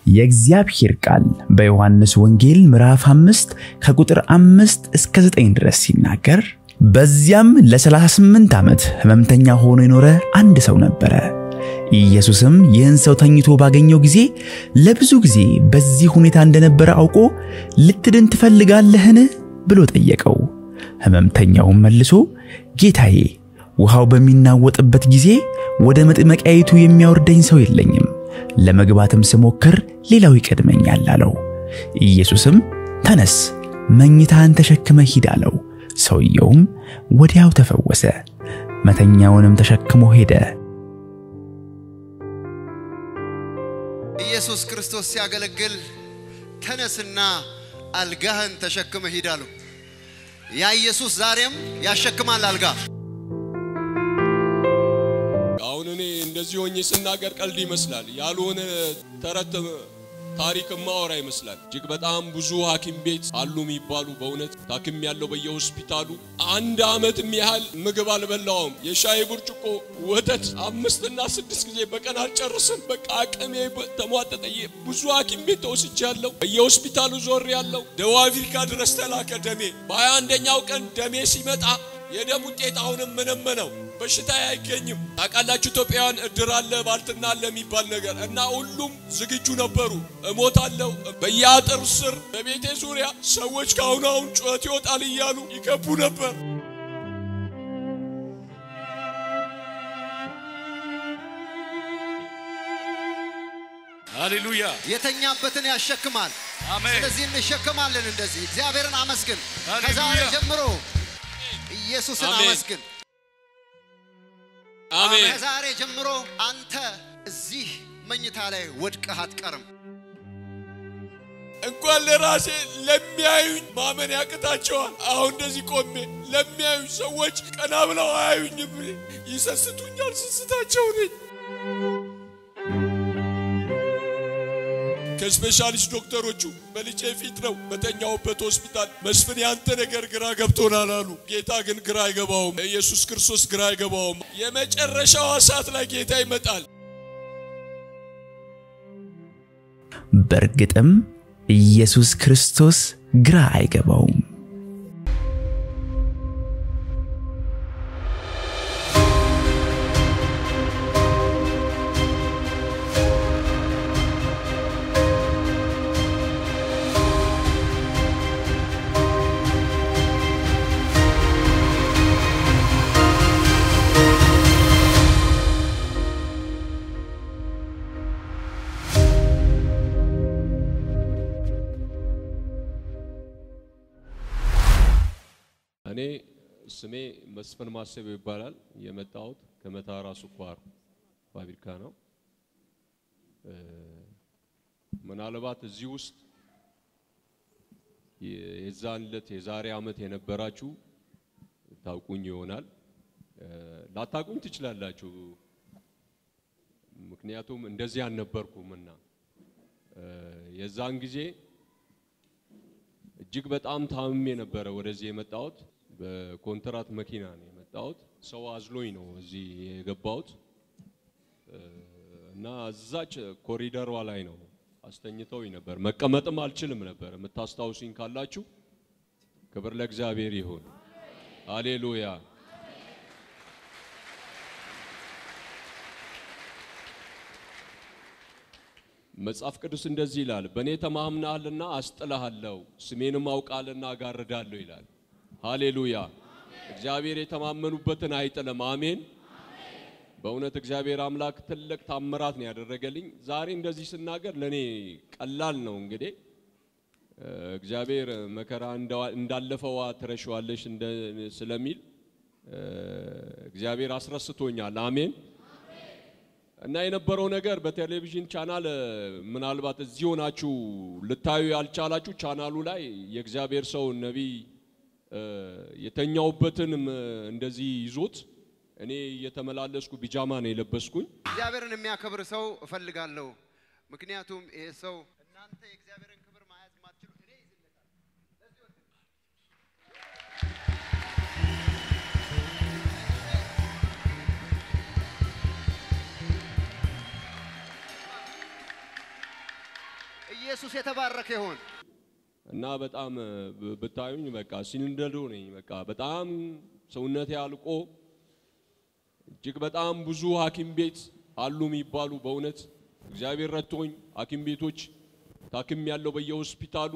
የእግዚአብሔር ቃል በዮሐንስ ወንጌል ምዕራፍ 5 ከቁጥር 5 እስከ 9 ድረስ ሲናገር በዚያም ለ38 ዓመት ሕመምተኛ ሆኖ የኖረ አንድ ሰው ነበረ። ኢየሱስም ይህን ሰው ተኝቶ ባገኘው ጊዜ ለብዙ ጊዜ በዚህ ሁኔታ እንደነበረ አውቆ ልትድን ትፈልጋለህን ብሎ ጠየቀው። ሕመምተኛውም መልሶ ጌታዬ፣ ውሃው በሚናወጥበት ጊዜ ወደ መጥመቂያይቱ የሚያወርደኝ ሰው የለኝም፣ ለመግባትም ስሞክር ሌላው ይቀድመኛል አለው። ኢየሱስም ተነስ፣ መኝታህን ተሸክመ ሂድ አለው። ሰውየውም ወዲያው ተፈወሰ፣ መተኛውንም ተሸክሞ ሄደ። ኢየሱስ ክርስቶስ ሲያገለግል ተነስና አልጋህን ተሸክመ ሂድ አለው። ያ ኢየሱስ ዛሬም ያሸክማል አልጋ። አሁን እኔ እንደዚህ ሆኜ ስናገር ቀልድ ይመስላል፣ ያልሆነ ተረት ታሪክ ማወራ ይመስላል። እጅግ በጣም ብዙ ሐኪም ቤት አሉ የሚባሉ በእውነት ታክም ያለው በየሆስፒታሉ አንድ ዓመትም ያህል ምግብ አልበላውም። የሻይ ብርጭቆ ወተት አምስትና ስድስት ጊዜ በቀን አልጨርስም። በቃ አቅሜ ተሟጠጠ። ብዙ ሐኪም ቤት ተወስጃለሁ። በየሆስፒታሉ ዞር ያለው ደቡብ አፍሪካ ድረስ ተላከ ደሜ። በሀያ አንደኛው ቀን ደሜ ሲመጣ የደም ውጤት አሁንም ምንም ነው፣ በሽታ አይገኝም። ታውቃላችሁ ኢትዮጵያውያን እድር አለ ባልትና አለ የሚባል ነገር እና ሁሉም ዝግጁ ነበሩ። እሞታለሁ በየአጥር ስር በቤቴ ዙሪያ ሰዎች ከአሁኑ አሁን ጩኸት ይወጣል እያሉ ይገቡ ነበር። ሃሌሉያ የተኛበትን ያሸክማል። አሜን። ስለዚህ እንሸከማለን። እንደዚህ እግዚአብሔርን አመስግን። ሃሌሉያ። ከዛሬ ጀምሮ ኢየሱስን አሜን። አመስግን። አሜን ከዛሬ ጀምሮ አንተ እዚህ መኝታ ላይ ወድቀህ አትቀርም። እንኳን ለራሴ ለሚያዩኝ ማመን ያቅታቸዋል። አሁን እንደዚህ ቆሜ ለሚያዩኝ ሰዎች ቀና ብለው አያዩኝም፣ ይሰስቱኛል። ስስታቸው ነኝ። ከስፔሻሊስት ዶክተሮቹ በልጄ ፊት ነው በተኛውበት ሆስፒታል መስፍን ያንተ ነገር ግራ ገብቶናል አሉ። ጌታ ግን ግራ አይገባውም። ኢየሱስ ክርስቶስ ግራ አይገባውም። የመጨረሻዋ ሰዓት ላይ ጌታ ይመጣል። በእርግጥም ኢየሱስ ክርስቶስ ግራ አይገባውም። እኔ ስሜ መስፍን ማሰቢያው ይባላል። የመጣሁት ከመታራ ስኳር ፋብሪካ ነው። እ፣ ምናልባት እዚህ ውስጥ የ- የዛን ዕለት የዛሬ ዓመት የነበራችሁ ታውቁኝ ይሆናል። እ፣ ላታውቁኝ ትችላላችሁ። ምክንያቱም እንደዚህ አልነበርኩምና እ፣ የዛን ጊዜ እጅግ በጣም ታምሜ ነበረ ወደዚህ የመጣሁት። በኮንትራት መኪና ነው የመጣሁት። ሰው አዝሎኝ ነው እዚህ የገባሁት እ፣ እና እዛች ኮሪደሯ ላይ ነው አስተኝተውኝ ነበር። መቀመጥም አልችልም ነበር። የምታስታውሱኝ ካላችሁ ክብር ለእግዚአብሔር ይሁን። ሃሌሉያ። መጽሐፍ ቅዱስ እንደዚህ ይላል፣ በእኔ ተማምናሃልና አስጥልሃለሁ፣ ስሜንም አውቃልና አጋርዳለሁ ይላል። ሃሌሉያ። እግዚአብሔር የተማመኑበትን አይጥልም። አሜን። በእውነት እግዚአብሔር አምላክ ትልቅ ታምራት ነው ያደረገልኝ። ዛሬ እንደዚህ ስናገር ለእኔ ቀላል ነው። እንግዲህ እ፣ እግዚአብሔር መከራ እንዳ- እንዳለፈዋ ትረሸዋለሽ እንደ- ስለሚል እ፣ እግዚአብሔር አስረስቶኛል። አሜን። እና የነበረው ነገር በቴሌቪዥን ቻናል እ፣ ምናልባት እዚህ ሆናችሁ ልታዩ ያልቻላችሁ ቻናሉ ላይ የእግዚአብሔር ሰው ነቢይ እ፣ የተኛውበትንም እ፣ እንደዚህ ይዞት እኔ እየተመላለስኩ ቢጃማ ነው የለበስኩኝ። እግዚአብሔርን የሚያከብር ሰው እፈልጋለሁ። ምክንያቱም ይሄ ሰው እናንተ የእግዚአብሔርን ክብር መያዝ ማትችሉ እኔ ይዝለታል። ኢየሱስ የተባረከ ይሁን። እና በጣም ብ- ብታዩኝ በቃ ሲንደዶ ነኝ። በቃ በጣም ሰውነቴ አልቆ እጅግ በጣም ብዙ ሐኪም ቤት አሉ የሚባሉ በእውነት እግዚአብሔር ረድቶኝ ሐኪም ቤቶች ታክም ያለው በየሆስፒታሉ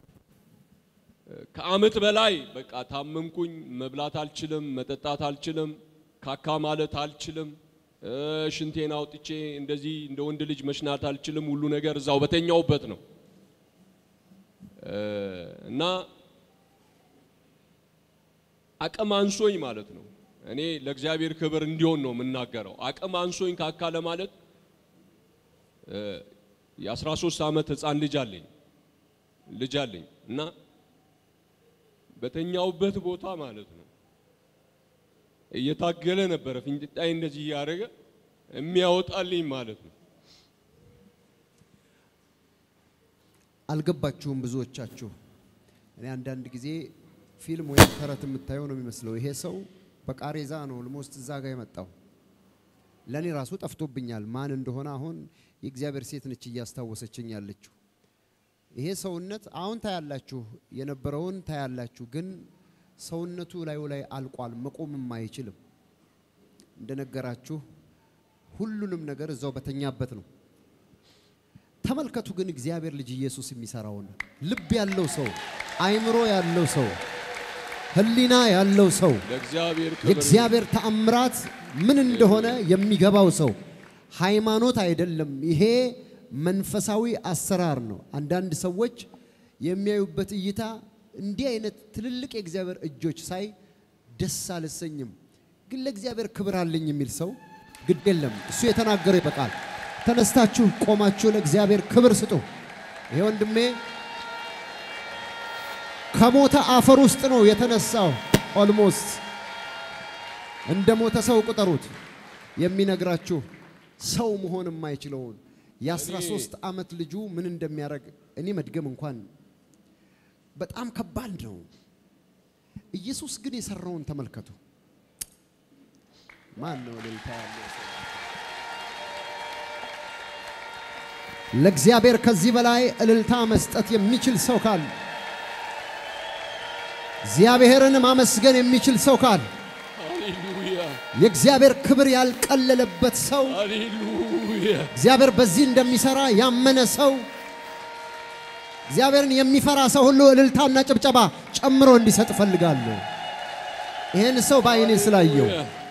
ከአመት በላይ በቃ ታመምኩኝ። መብላት አልችልም፣ መጠጣት አልችልም፣ ካካ ማለት አልችልም፣ እ፣ ሽንቴን አውጥቼ እንደዚህ እንደ ወንድ ልጅ መሽናት አልችልም። ሁሉ ነገር እዛው በተኛውበት ነው እ፣ እና አቅም አንሶኝ ማለት ነው። እኔ ለእግዚአብሔር ክብር እንዲሆን ነው የምናገረው። አቅም አንሶኝ ካካ ለማለት እ፣ የ13 ዓመት ህፃን ልጅ አለኝ ልጅ አለኝ እና በተኛውበት ቦታ ማለት ነው እየታገለ ነበረ ፊንጢጣይ እንደዚህ እያደረገ የሚያወጣልኝ ማለት ነው። አልገባችሁም ብዙዎቻችሁ። እኔ አንዳንድ ጊዜ ፊልም ወይም ተረት የምታየው ነው የሚመስለው። ይሄ ሰው በቃሬዛ ነው ልሞስት እዛ ጋር የመጣው። ለእኔ ራሱ ጠፍቶብኛል ማን እንደሆነ። አሁን የእግዚአብሔር ሴት ነች እያስታወሰችኝ ያለችው። ይሄ ሰውነት አሁን ታያላችሁ፣ የነበረውን ታያላችሁ፣ ግን ሰውነቱ ላዩ ላይ አልቋል፣ መቆምም አይችልም። እንደነገራችሁ ሁሉንም ነገር እዛው በተኛበት ነው። ተመልከቱ ግን እግዚአብሔር ልጅ ኢየሱስ የሚሰራውን ልብ ያለው ሰው፣ አይምሮ ያለው ሰው፣ ሕሊና ያለው ሰው ለእግዚአብሔር ክብር የእግዚአብሔር ተአምራት ምን እንደሆነ የሚገባው ሰው ሃይማኖት አይደለም። ይሄ መንፈሳዊ አሰራር ነው። አንዳንድ ሰዎች የሚያዩበት እይታ እንዲህ አይነት ትልልቅ የእግዚአብሔር እጆች ሳይ ደስ አልሰኝም፣ ግን ለእግዚአብሔር ክብር አለኝ የሚል ሰው ግድ የለም። እሱ የተናገረው ይበቃል። ተነስታችሁ ቆማችሁ ለእግዚአብሔር ክብር ስጡ። ይሄ ወንድሜ ከሞተ አፈር ውስጥ ነው የተነሳው። ኦልሞስት እንደ ሞተ ሰው ቁጠሩት። የሚነግራችሁ ሰው መሆን የማይችለውን የ13 ዓመት ልጁ ምን እንደሚያደርግ እኔ መድገም እንኳን በጣም ከባድ ነው። ኢየሱስ ግን የሰራውን ተመልከቱ። ማን ነው እልልታ ያለው ሰው? ለእግዚአብሔር ከዚህ በላይ እልልታ መስጠት የሚችል ሰው ካለ እግዚአብሔርን ማመስገን የሚችል ሰው ካለ ሃሌሉያ የእግዚአብሔር ክብር ያልቀለለበት ሰው ሃሌሉያ እግዚአብሔር በዚህ እንደሚሰራ ያመነ ሰው እግዚአብሔርን የሚፈራ ሰው ሁሉ እልልታና ጭብጨባ ጨምሮ እንዲሰጥ እፈልጋለሁ። ይህን ሰው በዓይኔ ስላየው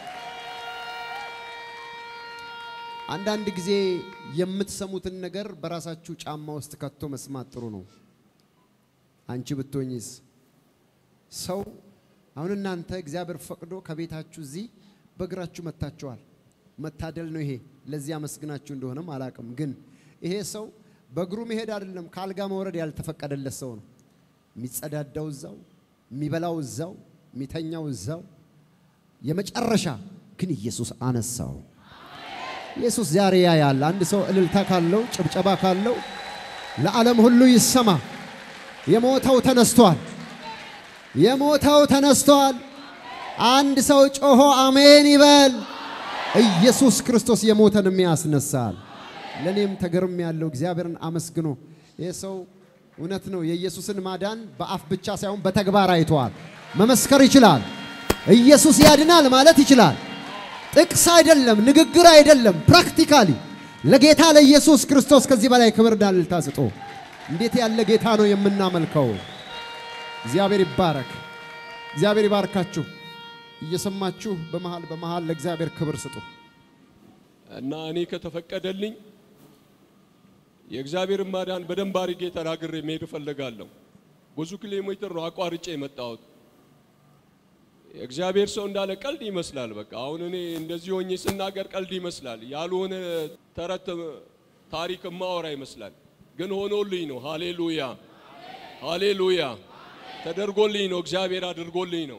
አንዳንድ ጊዜ የምትሰሙትን ነገር በራሳችሁ ጫማ ውስጥ ከቶ መስማት ጥሩ ነው። አንቺ ብትሆኝስ? ሰው አሁን እናንተ እግዚአብሔር ፈቅዶ ከቤታችሁ እዚህ በእግራችሁ መጥታችኋል። መታደል ነው ይሄ። ለዚህ አመስግናችሁ እንደሆነም አላቅም። ግን ይሄ ሰው በእግሩ መሄድ አይደለም ከአልጋ መውረድ ያልተፈቀደለት ሰው ነው። የሚጸዳዳው እዛው፣ የሚበላው እዛው፣ የሚተኛው እዛው። የመጨረሻ ግን ኢየሱስ አነሳው። ኢየሱስ ዛሬ ያያል። አንድ ሰው እልልታ ካለው ጭብጨባ ካለው ለዓለም ሁሉ ይሰማ። የሞተው ተነስቷል። የሞተው ተነስቷል። አንድ ሰው ጮሆ አሜን ይበል። ኢየሱስ ክርስቶስ የሞተንም ያስነሳል። ለእኔም ተገርም ያለው እግዚአብሔርን አመስግኖ ይህ ሰው እውነት ነው የኢየሱስን ማዳን በአፍ ብቻ ሳይሆን በተግባር አይተዋል። መመስከር ይችላል። ኢየሱስ ያድናል ማለት ይችላል። ጥቅስ አይደለም፣ ንግግር አይደለም፣ ፕራክቲካሊ ለጌታ ለኢየሱስ ክርስቶስ ከዚህ በላይ ክብር ዳልታ ስጡ። እንዴት ያለ ጌታ ነው የምናመልከው! እግዚአብሔር ይባረክ። እግዚአብሔር ይባርካችሁ። እየሰማችሁ በመሃል በመሃል ለእግዚአብሔር ክብር ስጡ። እና እኔ ከተፈቀደልኝ የእግዚአብሔርን ማዳን በደንብ አድርጌ ተናግሬ መሄድ እፈልጋለሁ። ብዙ ኪሎ ሜትር ነው አቋርጬ የመጣሁት። የእግዚአብሔር ሰው እንዳለ ቀልድ ይመስላል። በቃ አሁን እኔ እንደዚህ ሆኜ ስናገር ቀልድ ይመስላል። ያልሆነ ተረት ታሪክ ማወራ ይመስላል። ግን ሆኖልኝ ነው። ሃሌሉያ ሃሌሉያ። ተደርጎልኝ ነው። እግዚአብሔር አድርጎልኝ ነው።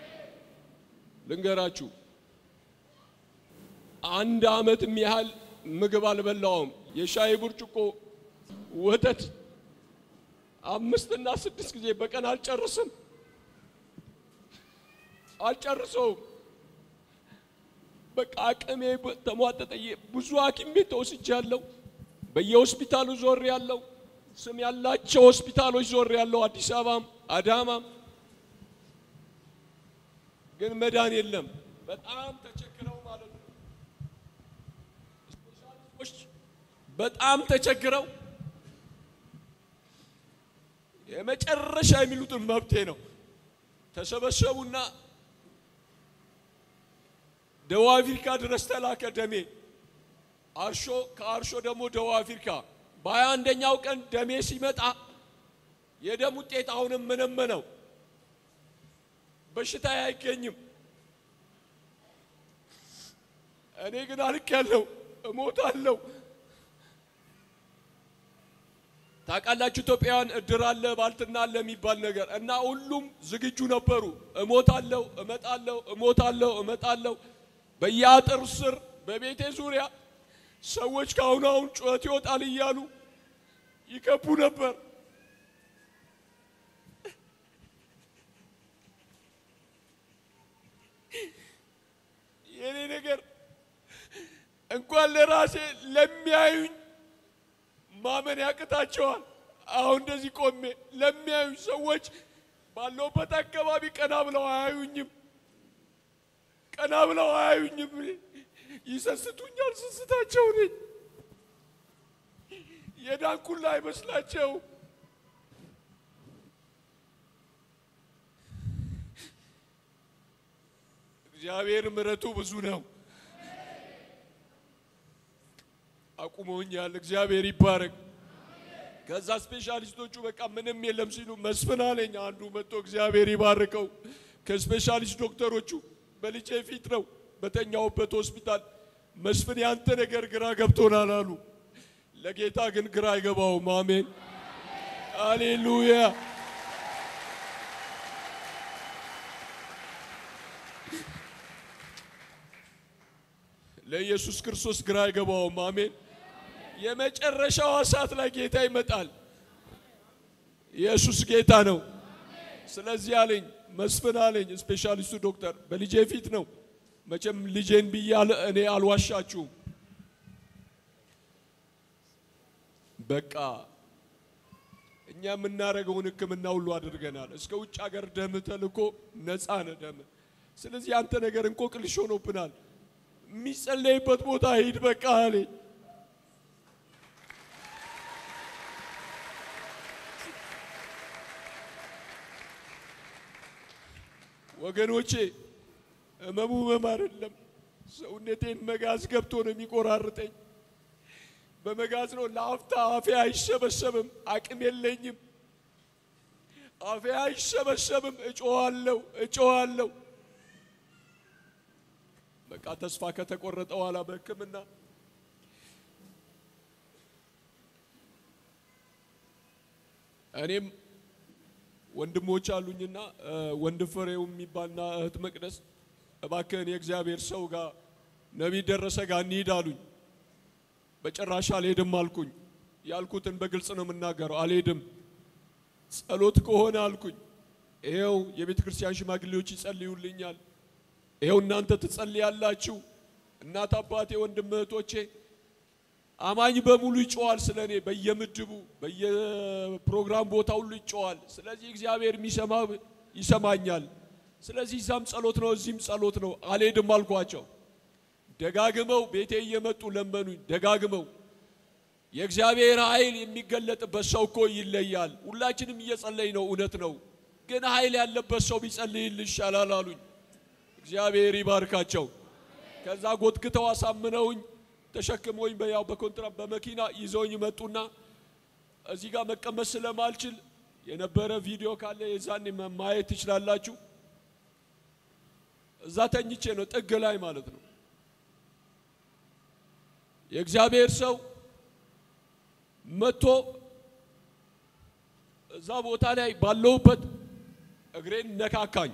ልንገራችሁ አንድ አመትም ያህል ምግብ አልበላውም። የሻይ ብርጭቆ ወተት አምስትና ስድስት ጊዜ በቀን አልጨርስም አልጨርሰውም። በቃ አቅሜ ተሟጠጠ። ብዙ ሐኪም ቤት ተወስጃለሁ። በየሆስፒታሉ ዞር ያለው ስም ያላቸው ሆስፒታሎች ዞር ያለው አዲስ አበባም አዳማም፣ ግን መዳን የለም። በጣም ተቸግረው ማለት ነው። ስፔሻሊስቶች በጣም ተቸግረው የመጨረሻ የሚሉትን መብቴ ነው ተሰበሰቡና ደቡብ አፍሪካ ድረስ ተላከ ደሜ አርሾ ከአርሾ ደግሞ ደቡብ አፍሪካ በሀያ አንደኛው ቀን ደሜ ሲመጣ የደም ውጤት አሁንም ምንም ነው። በሽታ አይገኝም። እኔ ግን አልክ ያለው እሞታለሁ። ታውቃላችሁ ኢትዮጵያውያን እድር አለ ባልትና አለ የሚባል ነገር እና ሁሉም ዝግጁ ነበሩ። እሞታለሁ፣ እመጣለሁ፣ እሞታለሁ፣ እመጣለሁ። በየአጥር ስር በቤቴ ዙሪያ ሰዎች ከአሁን አሁን ጩኸት ይወጣል እያሉ ይከቡ ነበር። የኔ ነገር እንኳን ለራሴ ለሚያዩኝ ማመን ያቅታቸዋል። አሁን እንደዚህ ቆሜ ለሚያዩኝ ሰዎች ባለውበት አካባቢ ቀና ብለው አያዩኝም። ቀና ብለው አያዩኝም። ይሰስቱኛል። ስስታቸው ነኝ። የዳንኩላ አይመስላቸው። እግዚአብሔር ምሕረቱ ብዙ ነው። አቁመውኛል። እግዚአብሔር ይባረክ። ከዛ ስፔሻሊስቶቹ በቃ ምንም የለም ሲሉ መስፍን አለኝ አንዱ መጥቶ እግዚአብሔር ይባርከው። ከስፔሻሊስት ዶክተሮቹ በልጄ ፊት ነው በተኛውበት ሆስፒታል መስፍን ያንተ ነገር ግራ ገብቶናል አሉ። ለጌታ ግን ግራ አይገባውም። አሜን አሌሉያ። ለኢየሱስ ክርስቶስ ግራ አይገባውም። አሜን። የመጨረሻዋ ሰዓት ላይ ጌታ ይመጣል። ኢየሱስ ጌታ ነው። ስለዚህ አለኝ መስፍን አለኝ ስፔሻሊስቱ ዶክተር በልጄ ፊት ነው መቼም ልጄን ብያለ እኔ አልዋሻችሁም። በቃ እኛ የምናደርገውን ሕክምና ሁሉ አድርገናል። እስከ ውጭ ሀገር ደም ተልኮ ነፃ ነህ ደም። ስለዚህ አንተ ነገር እንቆቅልሽ ሆኖብናል። የሚጸለይበት ቦታ ሂድ በቃ አለኝ። ወገኖቼ ህመሙ ህመም አይደለም። ሰውነቴን መጋዝ ገብቶ ነው የሚቆራርጠኝ። በመጋዝ ነው ለአፍታ አፌ አይሰበሰብም፣ አቅም የለኝም። አፌ አይሰበሰብም። እጮዋለሁ እጮዋለሁ። በቃ ተስፋ ከተቆረጠ በኋላ በህክምና እኔም ወንድሞች አሉኝና ወንድም ፍሬው የሚባልና እህት መቅደስ እባክህን የእግዚአብሔር ሰው ጋር ነቢይ ደረሰ ጋር እንሂድ አሉኝ። በጭራሽ አልሄድም አልኩኝ። ያልኩትን በግልጽ ነው የምናገረው። አልሄድም። ጸሎት ከሆነ አልኩኝ። ይሄው የቤተ ክርስቲያን ሽማግሌዎች ይጸልዩልኛል። ይሄው እናንተ ትጸልያላችሁ። እናት አባቴ፣ ወንድም እህቶቼ፣ አማኝ በሙሉ ይጮዋል ስለ እኔ በየምድቡ በየፕሮግራም ቦታ ሁሉ ይጮዋል። ስለዚህ እግዚአብሔር የሚሰማ ይሰማኛል። ስለዚህ እዛም ጸሎት ነው፣ እዚህም ጸሎት ነው። አልሄድም አልኳቸው። ደጋግመው ቤቴ እየመጡ ለመኑኝ። ደጋግመው የእግዚአብሔር ኃይል የሚገለጥበት ሰው እኮ ይለያል። ሁላችንም እየጸለይ ነው፣ እውነት ነው። ግን ኃይል ያለበት ሰው ቢጸልይል ይሻላል አሉኝ። እግዚአብሔር ይባርካቸው። ከዛ ጎትክተው አሳምነውኝ ተሸክመውኝ በያው በኮንትራት በመኪና ይዘውኝ መጡና እዚህ ጋር መቀመጥ ስለማልችል የነበረ ቪዲዮ ካለ የዛኔ ማየት ትችላላችሁ። እዛ ተኝቼ ነው ጥግ ላይ ማለት ነው። የእግዚአብሔር ሰው መጥቶ እዛ ቦታ ላይ ባለውበት እግሬን ነካካኝ።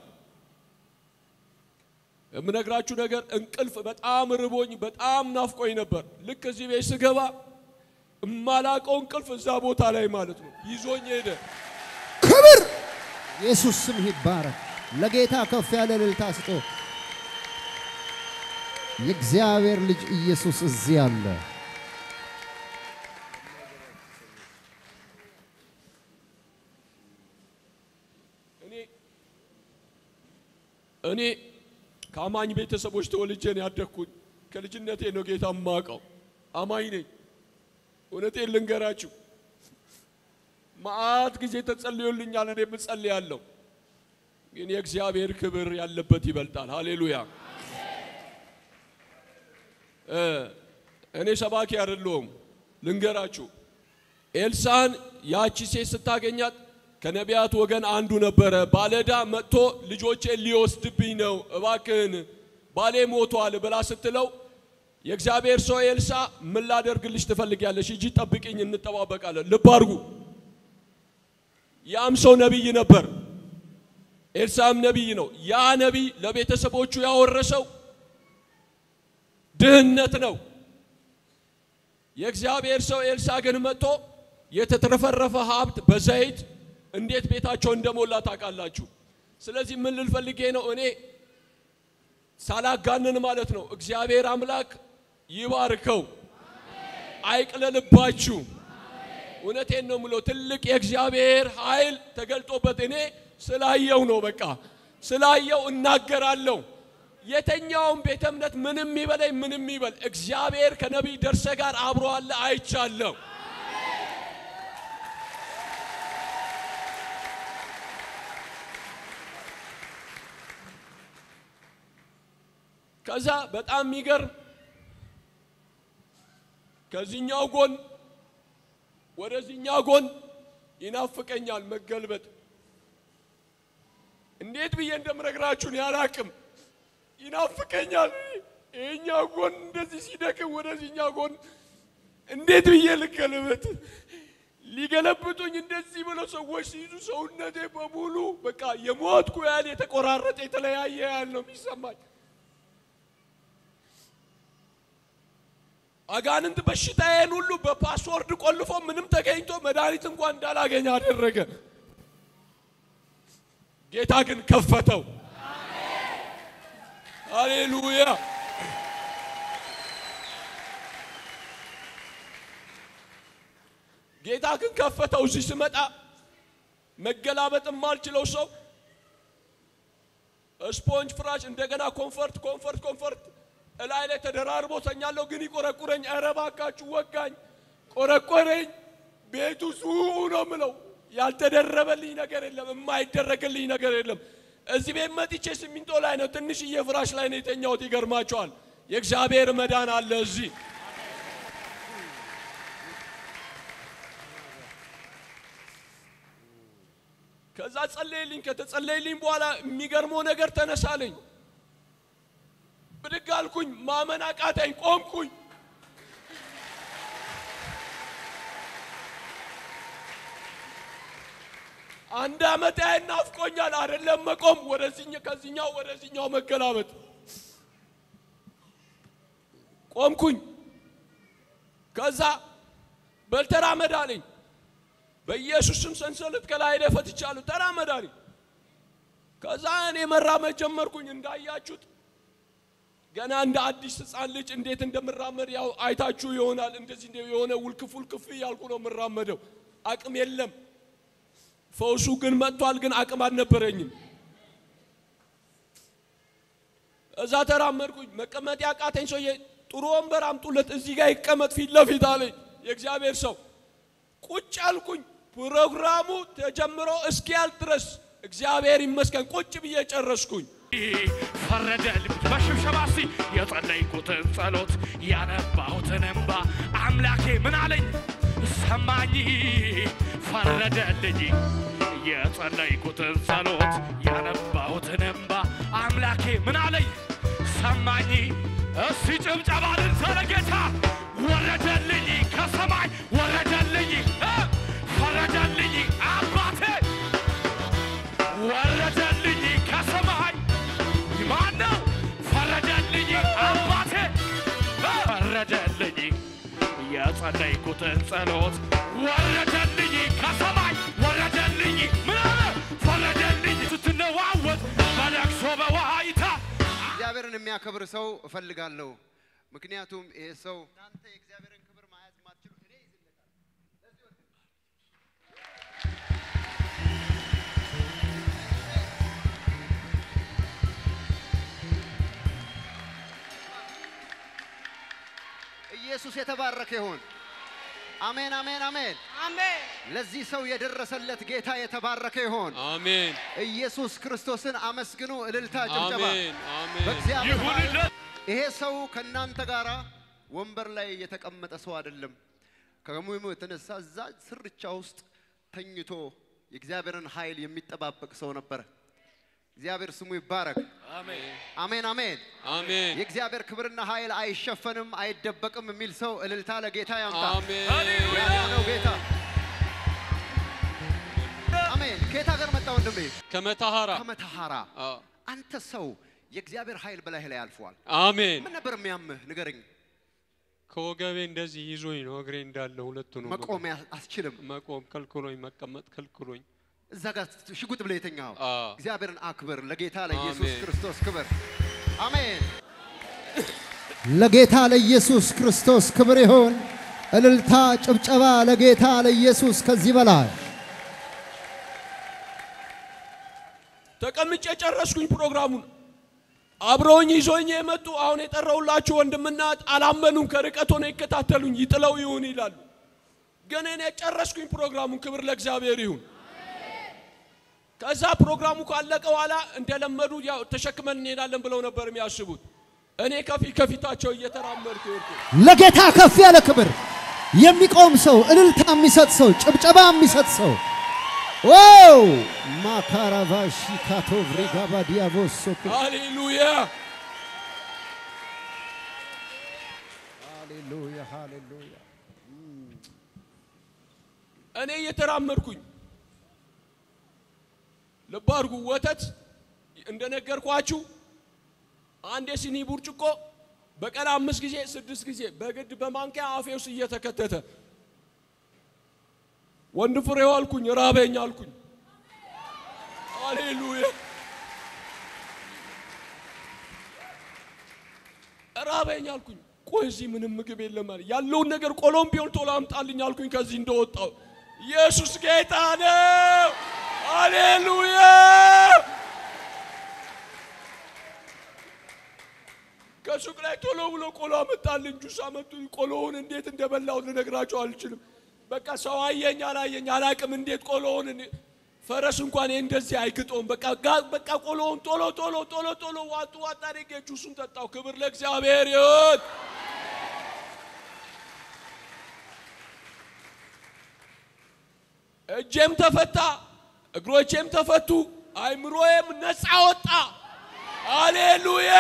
የምነግራችሁ ነገር እንቅልፍ በጣም ርቦኝ በጣም ናፍቆኝ ነበር። ልክ እዚህ ቤት ስገባ እማላቀው እንቅልፍ እዛ ቦታ ላይ ማለት ነው ይዞኝ ሄደ። ክብር ኢየሱስ ስም ይባረክ። ለጌታ ከፍ ያለ እልልታ ስጦ። የእግዚአብሔር ልጅ ኢየሱስ እዚህ አለ። እኔ ከአማኝ ቤተሰቦች ተወልጄ ነው ያደግኩኝ። ከልጅነቴ ነው ጌታ የማውቀው። አማኝ ነኝ። እውነቴን ልንገራችሁ፣ መዓት ጊዜ ተጸልዮልኛል። እኔ እጸልያለሁ፣ ግን የእግዚአብሔር ክብር ያለበት ይበልጣል። ሃሌሉያ። እ እኔ ሰባኪ አይደለሁም። ልንገራችሁ፣ ኤልሳን ያቺ ሴት ስታገኛት ከነቢያት ወገን አንዱ ነበረ። ባለዳ መጥቶ ልጆቼን ሊወስድብኝ ነው፣ እባክህን ባሌ ሞቷል ብላ ስትለው የእግዚአብሔር ሰው ኤልሳ ምን ላደርግልሽ ትፈልጊያለሽ? ሂጂ ጠብቂኝ፣ እንጠባበቃለን። ልብ አድርጉ። ያም ሰው ነቢይ ነበር። ኤልሳም ነቢይ ነው። ያ ነቢይ ለቤተሰቦቹ ያወረሰው ድህነት ነው። የእግዚአብሔር ሰው ኤልሳ ግን መጥቶ የተትረፈረፈ ሀብት በዘይት እንዴት ቤታቸው እንደሞላ ታውቃላችሁ። ስለዚህ ምን ልል ፈልጌ ነው እኔ ሳላጋንን ማለት ነው። እግዚአብሔር አምላክ ይባርከው፣ አይቅለልባችሁ። እውነቴን ነው ምለው ትልቅ የእግዚአብሔር ኃይል ተገልጦበት እኔ ስላየው ነው። በቃ ስላየው እናገራለሁ። የተኛውም ቤተ እምነት ምንም ይበለኝ ምንም ይበል፣ እግዚአብሔር ከነቢይ ደርሰ ጋር አብሮ አለ፣ አይቻለሁ። ከዛ በጣም የሚገርም ከዚህኛው ጎን ወደዚህኛው ጎን ይናፍቀኛል መገልበጥ። እንዴት ብዬ እንደምነግራችሁን ያላቅም ይናፍቀኛል። ይሄኛው ጎን እንደዚህ ሲደክም ወደዚህኛው ጎን እንዴት ብዬ ልገልበጥ? ሊገለብጡኝ እንደዚህ ብለው ሰዎች ሲይዙ ሰውነቴ በሙሉ በቃ የሞትኩ ያህል የተቆራረጠ የተለያየ ያህል ነው የሚሰማኝ። አጋንንት በሽታዬን ሁሉ በፓስወርድ ቆልፎ ምንም ተገኝቶ መድኃኒት እንኳን እንዳላገኝ አደረገ። ጌታ ግን ከፈተው። ሃሌሉያ! ጌታ ግን ከፈተው። እዚህ ስመጣ መገላበጥ የማልችለው ሰው ስፖንጅ ፍራሽ፣ እንደገና ኮንፈርት ኮንፈርት ኮንፈርት እላይ ላይ ተደራርቦ ተኛለሁ። ግን ይቆረቁረኝ። ኧረ እባካችሁ ወጋኝ፣ ቆረቆረኝ። ቤቱ ዙኡ ነው ምለው። ያልተደረበልኝ ነገር የለም፣ የማይደረግልኝ ነገር የለም። እዚህ ቤት መጥቼ ሲሚንቶ ላይ ነው ትንሽዬ ፍራሽ ላይ ነው የተኛሁት። ይገርማቸዋል። የእግዚአብሔር መዳን አለ እዚህ። ከዛ ጸለይልኝ። ከተጸለይልኝ በኋላ የሚገርመው ነገር ተነሳለኝ። ብድግ አልኩኝ። ማመን አቃተኝ። ቆምኩኝ። አንድ አመት ያህል ናፍቆኛል። አይደለም መቆም፣ ወደዚህኛ ከዚህኛው ወደዚህኛው መገላበጥ። ቆምኩኝ። ከዛ በል ተራመድ አለኝ። በኢየሱስ ስም ሰንሰለት ከላይ ላይ ፈትቻለሁ። ተራመድ አለኝ። ከዛ እኔ መራመድ ጀመርኩኝ። እንዳያችሁት ገና እንደ አዲስ ሕፃን ልጅ እንዴት እንደምራመድ ያው አይታችሁ ይሆናል። እንደዚህ የሆነ ውልክፍ ውልክፍ እያልኩ ነው የምራመደው። አቅም የለም። ፈውሱ ግን መጥቷል። ግን አቅም አልነበረኝም። እዛ ተራመድኩኝ። መቀመጥ ያቃተኝ ሰውዬ ጥሩ ወንበር አምጡለት እዚህ ጋር ይቀመጥ ፊት ለፊት አለኝ። የእግዚአብሔር ሰው ቁጭ አልኩኝ። ፕሮግራሙ ተጀምሮ እስኪያልቅ ድረስ እግዚአብሔር ይመስገን ቁጭ ብዬ ጨረስኩኝ። ፈረደ ልብት በሽብሸባ ሲ የጸለይኩትን ጸሎት ያነባሁትን እንባ አምላኬ ምን አለኝ ሰማኝ ፈረደልኝ የጸለይኩትን ጸሎት ያነባሁትን እንባ አምላኬ ምን አለኝ ሰማኝ እስቲ ጭብጨባ ልንሰለ ጌታ ወረደልኝ ከሰማይ ወረደልኝ እ ፈረደልኝ አባቴ ወረደልኝ ከሰማይ ማነው ፈረደልኝ አባቴ ፈረደልኝ የጸለይኩትን ጸሎት ወረደልኝ ከሰማይ ወረደልኝ ምን አለ ፈረደልኝ ስትነዋወጥ በለቅሶ በዋይታ እግዚአብሔርን የሚያከብር ሰው እፈልጋለሁ። ምክንያቱም ይሄ ሰው እናንተ የእግዚአብሔርን ክብር ማየት ማትችሉ እኔ ይዝለታል። ኢየሱስ የተባረከ ይሁን። አሜን፣ አሜን፣ አሜን። አሜን ለዚህ ሰው የደረሰለት ጌታ የተባረከ ይሁን። አሜን ኢየሱስ ክርስቶስን አመስግኑ። እልልታ፣ ጭብጨባ አሜን አሜን በእግዚአብሔር ኃይል ይሁንለት። ይሄ ሰው ከእናንተ ጋር ወንበር ላይ የተቀመጠ ሰው አይደለም። ከህመሙ የተነሳ እዛ ስርቻ ውስጥ ተኝቶ የእግዚአብሔርን ኃይል የሚጠባበቅ ሰው ነበረ። እግዚአብሔር ስሙ ይባረክ። አሜን አሜን አሜን። አሜን የእግዚአብሔር ክብርና ኃይል አይሸፈንም፣ አይደበቅም የሚል ሰው እልልታ ለጌታ ያምጣ። አሜን ያዳነው ጌታ አሜን። ከየት ሀገር መጣ ወንድሜ? ከመታሃራ ከመተሐራ። አዎ። አንተ ሰው የእግዚአብሔር ኃይል በላይህ ላይ አልፏል። አሜን ምን ነበር የሚያምህ ንገረኝ። ከወገቤ እንደዚህ ይዞኝ ነው እግሬ እንዳለ ሁለቱ ነው መቆም ያ- አትችልም። መቆም ከልክሎኝ መቀመጥ ከልክሎኝ እዛ ጋር ሽጉጥ ብለህ የተኛኸው አዎ። እግዚአብሔርን አክብር። ለጌታ ለኢየሱስ አሜን። ክርስቶስ ክብር። አሜን። ለጌታ ለኢየሱስ ክርስቶስ ክብር ይሁን። እልልታ፣ ጭብጨባ ለጌታ ለኢየሱስ ከዚህ በላይ ተቀምጬ ጨረስኩኝ ፕሮግራሙን። አብረውኝ ይዞኝ የመጡ አሁን የጠራውላችሁ ወንድምና እህት አላመኑም። ከርቀት ሆነው ይከታተሉኝ ይጥለው ይሁን ይላሉ። ግን እኔ ጨረስኩኝ ፕሮግራሙን። ክብር ለእግዚአብሔር ይሁን። ከዛ ፕሮግራሙ ካለቀ በኋላ እንደለመዱ ያው ተሸክመን እንሄዳለን ብለው ነበር የሚያስቡት። እኔ ከፊት ከፊታቸው እየተራመድኩ ሄድኩ። ለጌታ ከፍ ያለ ክብር የሚቆም ሰው፣ እልልታ የሚሰጥ ሰው፣ ጭብጨባ የሚሰጥ ሰው ዋው ማካራቫሺ ካቶቭሪጋባ ዲያቮሶ ሃሌሉያ ሃሌሉያ ሃሌሉያ እኔ እየተራመድኩኝ ልብ አድርጉ። ወተት እንደነገርኳችሁ አንድ የሲኒ ብርጭቆ በቀን አምስት ጊዜ ስድስት ጊዜ በግድ በማንኪያ አፌ ውስጥ እየተከተተ ወንድ ፍሬው አልኩኝ፣ ራበኝ አልኩኝ። ሃሌሉያ ራበኝ አልኩኝ። ቆይ እዚህ ምንም ምግብ የለም አለ። ያለውን ነገር ቆሎም ቢሆን ቶሎ አምጣልኝ አልኩኝ። ከዚህ እንደወጣው ኢየሱስ ጌታ ነው። ሃሌሉያ ከሱቅ ላይ ቶሎ ብሎ ቆሎ አመጣልኝ። ጁስ አመጡ። ቆሎውን እንዴት እንደበላሁት ልነግራቸው አልችልም። በቃ ሰው አየኝ አላየኝ አላቅም። እንዴት ቆሎውን እኔ- ፈረስ እንኳን ይሄ እንደዚህ አይግጠውም። በቃ ጋ- በቃ ቆሎውን ቶሎ ቶሎ ቶሎ ቶሎ ዋጡ ዋጣ አድርጌ ጁሱን ጠጣው። ክብር ለእግዚአብሔር ይሁን። እጄም ተፈታ፣ እግሮቼም ተፈቱ፣ አይምሮዬም ነፃ ወጣ። ሃሌሉያ!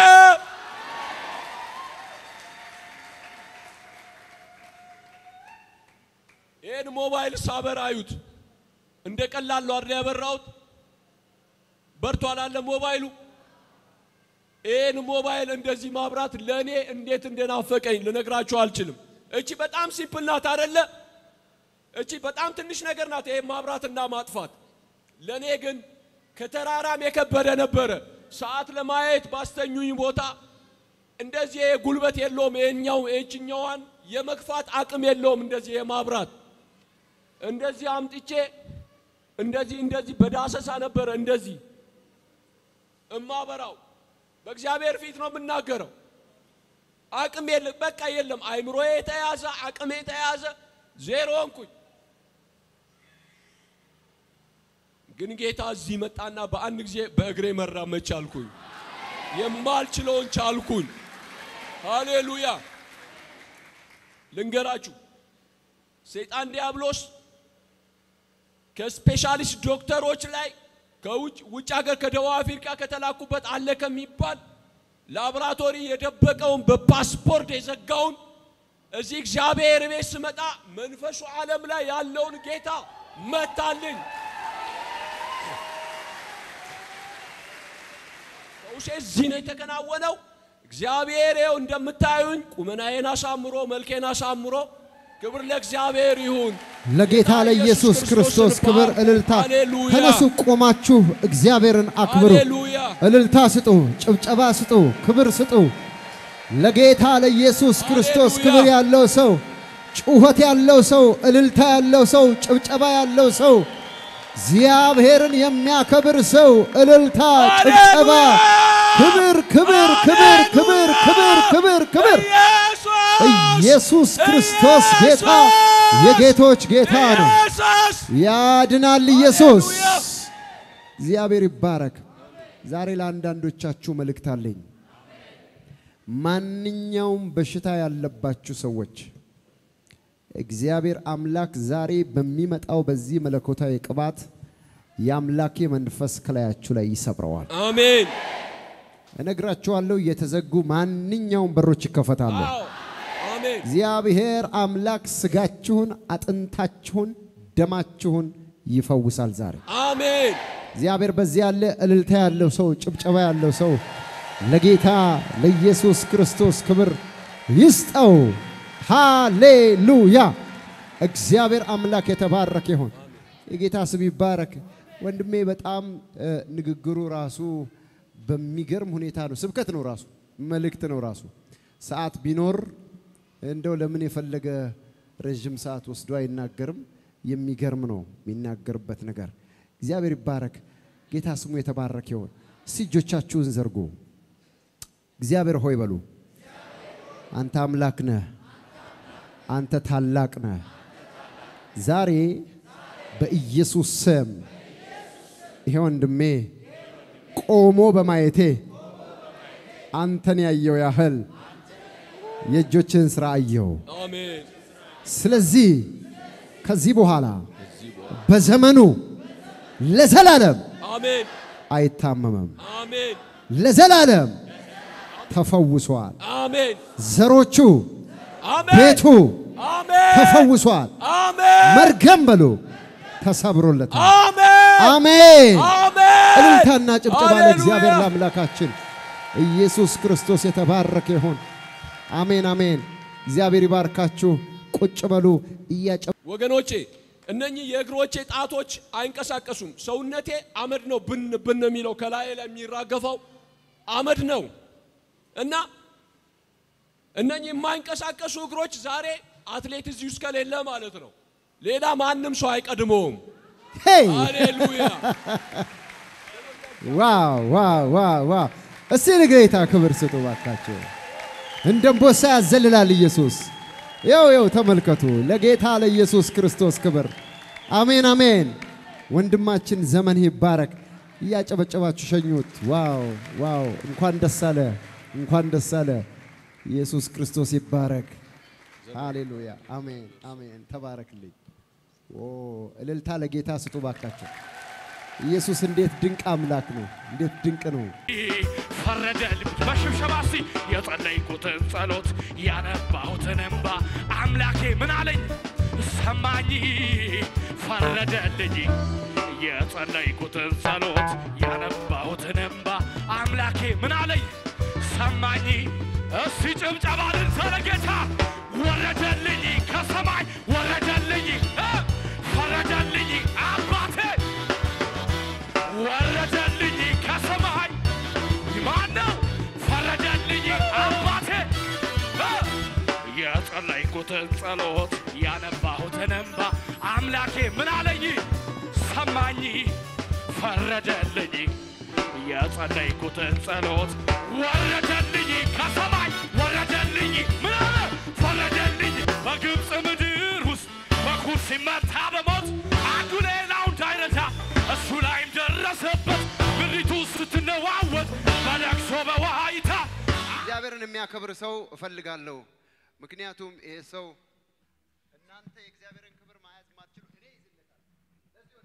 ይህን ሞባይል ሳበር አዩት። እንደ ቀላል ነው አይደል ያበራሁት? በርቷል አለ ሞባይሉ። ይህን ሞባይል እንደዚህ ማብራት ለእኔ እንዴት እንደናፈቀኝ ልነግራችሁ አልችልም። እቺ በጣም ሲምፕል ናት አይደለ? እቺ በጣም ትንሽ ነገር ናት፣ ይሄ ማብራትና ማጥፋት። ለእኔ ግን ከተራራም የከበደ ነበረ። ሰዓት ለማየት ባስተኙኝ ቦታ እንደዚህ ይሄ ጉልበት የለውም። ይሄኛው ይህችኛዋን የመግፋት አቅም የለውም። እንደዚህ የማብራት እንደዚህ አምጥቼ እንደዚህ እንደዚህ በዳሰሳ ነበረ እንደዚህ እማበራው። በእግዚአብሔር ፊት ነው የምናገረው። አቅም የለም፣ በቃ የለም። አይምሮዬ የተያዘ አቅሜ የተያዘ ዜሮ ሆንኩኝ። ግን ጌታ እዚህ መጣና በአንድ ጊዜ በእግሬ መራመድ ቻልኩኝ። የማልችለውን ቻልኩኝ። ሃሌሉያ! ልንገራችሁ፣ ሰይጣን ዲያብሎስ ከስፔሻሊስት ዶክተሮች ላይ ከውጭ ውጭ ሀገር ከደቡብ አፍሪካ ከተላኩበት አለ ከሚባል ላቦራቶሪ የደበቀውን በፓስፖርት የዘጋውን እዚህ እግዚአብሔር ቤት ስመጣ መንፈሱ ዓለም ላይ ያለውን ጌታ መታልኝ። ፈውሴ እዚህ ነው የተከናወነው። እግዚአብሔር ይኸው እንደምታዩኝ ቁመናዬን አሳምሮ መልኬን አሳምሮ ክብር ለእግዚአብሔር ይሁን። ለጌታ ለኢየሱስ ክርስቶስ ክብር እልልታ። ሃሌሉያ። ተነሱ ቆማችሁ እግዚአብሔርን አክብሩ። ሃሌሉያ። እልልታ ስጡ፣ ጭብጨባ ስጡ፣ ክብር ስጡ። ለጌታ ለኢየሱስ ክርስቶስ ሃሌሉያ። ክብር ያለው ሰው፣ ጩኸት ያለው ሰው፣ እልልታ ያለው ሰው፣ ጭብጨባ ያለው ሰው፣ እግዚአብሔርን የሚያከብር ሰው፣ እልልታ፣ ጭብጨባ፣ ሃሌሉያ። ክብር፣ ክብር፣ ክብር፣ ክብር፣ ክብር፣ ክብር። ኢየሱስ ኢየሱስ ክርስቶስ ጌታ የጌቶች ጌታ ነው። ያድናል ኢየሱስ። እግዚአብሔር ይባረክ። ዛሬ ለአንዳንዶቻችሁ መልእክት አለኝ። ማንኛውም በሽታ ያለባችሁ ሰዎች እግዚአብሔር አምላክ ዛሬ በሚመጣው በዚህ መለኮታዊ ቅባት የአምላኬ መንፈስ ከላያችሁ ላይ ይሰብረዋል። አሜን። እነግራችኋለሁ፣ የተዘጉ ማንኛውም በሮች ይከፈታሉ። አዎ፣ አሜን። እግዚአብሔር አምላክ ስጋችሁን፣ አጥንታችሁን፣ ደማችሁን ይፈውሳል ዛሬ። አሜን። እግዚአብሔር በዚህ ያለ እልልታ ያለው ሰው፣ ጭብጨባ ያለው ሰው ለጌታ ለኢየሱስ ክርስቶስ ክብር ይስጠው። ሃሌሉያ! እግዚአብሔር አምላክ የተባረከ ይሁን። የጌታ ስም ይባረክ። ወንድሜ በጣም እ፣ ንግግሩ ራሱ በሚገርም ሁኔታ ነው። ስብከት ነው ራሱ፣ መልእክት ነው ራሱ። ሰዓት ቢኖር እንደው ለምን የፈለገ ረዥም ሰዓት ወስዶ አይናገርም። የሚገርም ነው የሚናገርበት ነገር። እግዚአብሔር ይባረክ። ጌታ ስሙ የተባረከ ይሁን። እስቲ እጆቻችሁን ዘርጉ። እግዚአብሔር ሆይ በሉ። አንተ አምላክ ነህ። አንተ ታላቅ ነህ። ዛሬ በኢየሱስ ስም ይሄ ወንድሜ ቆሞ በማየቴ አንተን ያየው ያህል የእጆችን ሥራ አየው። አሜን። ስለዚህ ከዚህ በኋላ በዘመኑ ለዘላለም አሜን። አይታመምም። አሜን። ለዘላለም ተፈውሷል። አሜን። ዘሮቹ፣ አሜን። ቤቱ አሜን። ተፈውሷል። አሜን። መርገም በሉ ተሰብሮለታል። አሜን። አሜን። አሜን። እልልታና ጭብጨባ ለእግዚአብሔር ሃሌሉያ። ለአምላካችን ኢየሱስ ክርስቶስ የተባረከ ይሁን። አሜን አሜን። እግዚአብሔር ይባርካችሁ። ቁጭ በሉ እያጨ ወገኖቼ እነኚህ የእግሮቼ ጣቶች አይንቀሳቀሱም። ሰውነቴ አመድ ነው ብን ብን የሚለው ከላይ ላይ የሚራገፈው አመድ ነው እና እነኚህ የማይንቀሳቀሱ እግሮች ዛሬ አትሌት እዚህ ውስጥ ከሌለ ማለት ነው ሌላ ማንም ሰው አይቀድመውም። ሄይ ሃሌሉያ ዋው ዋው ዋው ዋው! እስቲ ለጌታ ክብር ስጡ ባካችሁ። እንደ አንበሳ ያዘልላል ኢየሱስ። ይው ይው ተመልከቱ። ለጌታ ለኢየሱስ ክርስቶስ ክብር። አሜን አሜን። ወንድማችን ዘመን ይባረክ። እያጨበጨባችሁ ሸኙት። ዋው ዋው! እንኳን ደስ አለ፣ እንኳን ደስ አለ። ኢየሱስ ክርስቶስ ይባረክ። ሃሌሉያ። አሜን አሜን። ተባረክልኝ። ኦ እልልታ ለጌታ ስጡ ባካችሁ። ኢየሱስ እንዴት ድንቅ አምላክ ነው! እንዴት ድንቅ ነው! ፈረደልኝ በሽብሸባ እስቲ የጸለይኩትን ጸሎት ያነባሁትን እንባ አምላኬ ምን አለኝ ሰማኝ ፈረደልኝ የጸለይኩትን ጸሎት ያነባሁትን እንባ አምላኬ ምን አለኝ ሰማኝ እስቲ ጭብጨባ ልንሰለ ጌታ ወረደልኝ ከሰማይ ወረደልኝ እ ፈረደልኝ አባቴ ወረደልኝ ከሰማይ ማነው ፈረደልኝ አባቴ እ የጸለይኩትን ጸሎት ያነባሁትን እንባ አምላኬ ምን አለኝ ሰማኝ ፈረደልኝ የጸለይኩትን ጸሎት ወረደልኝ ከሰማይ ወረደልኝ ምን አለ ፈረደልኝ በግብፅ ምድር ውስጥ በኩር ሲመታ በሞት አንዱ ሌላው እንዳይረዳ እሱ ላይም ደረሰበት ምድሪቱ ስትነዋወጥ በለቅሶ በዋይታ እግዚአብሔርን የሚያከብር ሰው እፈልጋለሁ። ምክንያቱም ይሄ ሰው እናንተ የእግዚአብሔርን ክብር ማየት ማትችሉ እኔ ይዝለታል።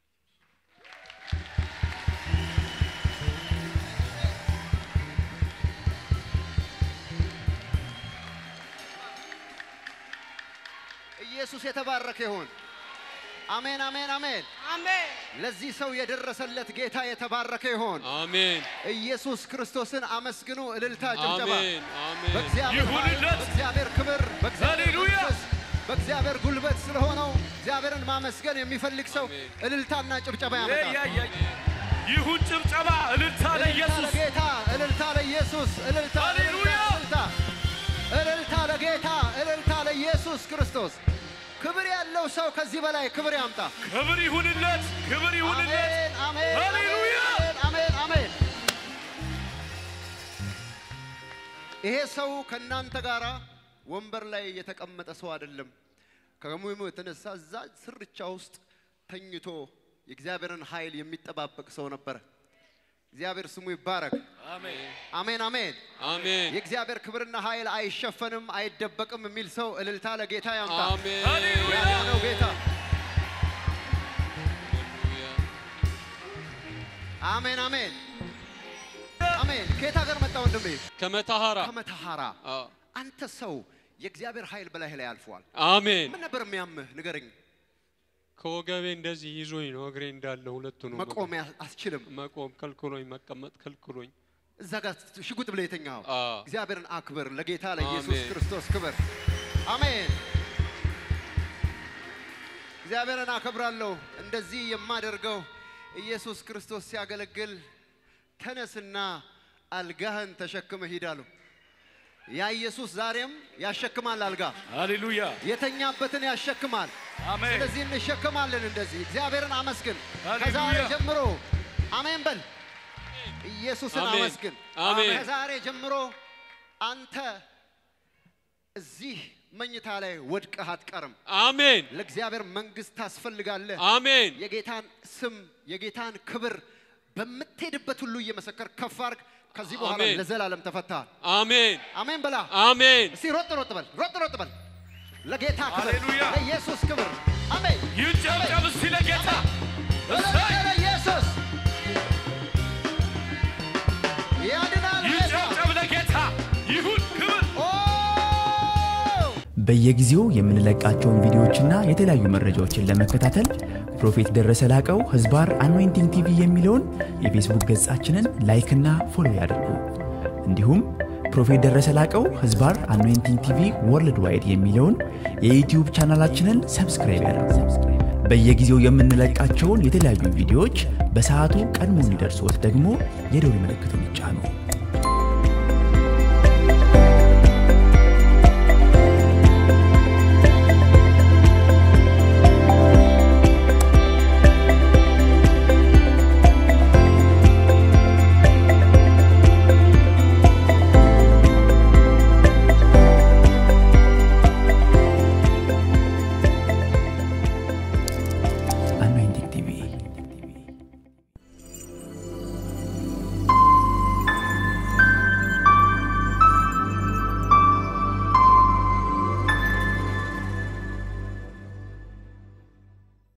ኢየሱስ የተባረከ ይሁን። አሜን አሜን አሜን። አሜን ለዚህ ሰው የደረሰለት ጌታ የተባረከ ይሁን። አሜን ኢየሱስ ክርስቶስን አመስግኑ። እልልታ፣ ጭብጨባ አሜን አሜን በእግዚአብሔር ኃይል፣ ይሁንለት። በእግዚአብሔር ክብር፣ በእግዚአብሔር ሃሌሉያ። መንፈስ፣ በእግዚአብሔር ጉልበት ስለሆነው እግዚአብሔርን ማመስገን የሚፈልግ ሰው አሜን። እልልታና ጭብጨባ ያ- ያመጣል። ያ- ያ- ይሁን ጭብጨባ እልልታ እልልታ ለኢየሱስ ለጌታ፣ እልልታ ለኢየሱስ፣ እልልታ ሃሌሉያ። እልልታ፣ እልልታ ለጌታ፣ እልልታ ለኢየሱስ ክርስቶስ። ክብር ያለው ሰው ከዚህ በላይ ክብር ያምጣ። ክብር ይሁንለት ክብር ይሁንለት አሜን አሜን ሃሌሉያ። አሜን አሜን አሜን። ይሄ ሰው ከእናንተ ጋር ወንበር ላይ የተቀመጠ ሰው አይደለም። ከህመሙ የተነሳ እዛ ስርቻ ውስጥ ተኝቶ የእግዚአብሔርን ኃይል የሚጠባበቅ ሰው ነበረ። እግዚአብሔር ስሙ ይባረክ። አሜን አሜን አሜን። አሜን የእግዚአብሔር ክብርና ኃይል አይሸፈንም፣ አይደበቅም የሚል ሰው እልልታ ለጌታ ያምጣ። አሜን ሃሌሉያ ያዳነው ጌታ አሜን አሜን አሜን። ከየት ሀገር መጣ ወንድሜ? ከመታሃራ ከመተሐራ። አዎ። አንተ ሰው የእግዚአብሔር ኃይል በላይህ ላይ አልፏል። አሜን ምን ነበር የሚያምህ ንገረኝ። ከወገቤ እንደዚህ ይዞኝ ነው እግሬ እንዳለ ሁለቱ ነው መቆም ያ- አትችልም። መቆም ከልክሎኝ መቀመጥ ከልክሎኝ እዛ ጋር ሽጉጥ ብለህ የተኛኸው አዎ። እግዚአብሔርን አክብር። ለጌታ ለኢየሱስ አሜን። ክርስቶስ ክብር። አሜን። እግዚአብሔርን አከብራለሁ። እንደዚህ የማደርገው ኢየሱስ ክርስቶስ ሲያገለግል ተነስና አልጋህን ተሸክመ ሂዳሉ። ያ ኢየሱስ ዛሬም ያሸክማል። አልጋ ሃሌሉያ የተኛበትን ያሸክማል። አሜን ስለዚህ እንሸክማለን። እንደዚህ እግዚአብሔርን አመስግን። ሃሌሉያ። ከዛሬ ጀምሮ አሜን በል። ኢየሱስን አሜን። አመስግን። አሜን። ከዛሬ ጀምሮ አንተ እዚህ መኝታ ላይ ወድቀህ አትቀርም። አሜን ለእግዚአብሔር መንግስት ታስፈልጋለህ። አሜን የጌታን ስም የጌታን ክብር በምትሄድበት ሁሉ እየመሰከር ከፍ አድርግ። ከዚህ በኋላ አሜን። ለዘላለም ተፈታሃል። አሜን አሜን በላ። አሜን እስቲ ሮጥ ሮጥ በል፣ ሮጥ ሮጥ በል። ለጌታ ክብር፣ ሃሌሉያ። ለኢየሱስ ክብር። አሜን። ይጨብጨብ እስቲ ለጌታ እሰይ ለኢየሱስ ያድናል ጌታ። ይጨብጨብ ለጌታ ይሁን ክብር ኦ! በየጊዜው የምንለቃቸውን ቪዲዮዎችና የተለያዩ መረጃዎችን ለመከታተል ፕሮፌት ደረሰ ላቀው ህዝባር አኖይንቲንግ ቲቪ የሚለውን የፌስቡክ ገጻችንን ላይክና ፎሎ ያድርጉ። እንዲሁም ፕሮፌት ደረሰ ላቀው ህዝባር አኖይንቲንግ ቲቪ ወርልድ ዋይድ የሚለውን የዩትዩብ ቻናላችንን ሰብስክራይብ ያድርጉ። በየጊዜው የምንለቃቸውን የተለያዩ ቪዲዮዎች በሰዓቱ ቀድሞ እንዲደርሶት ደግሞ የደውል ምልክቱን ይጫኑ።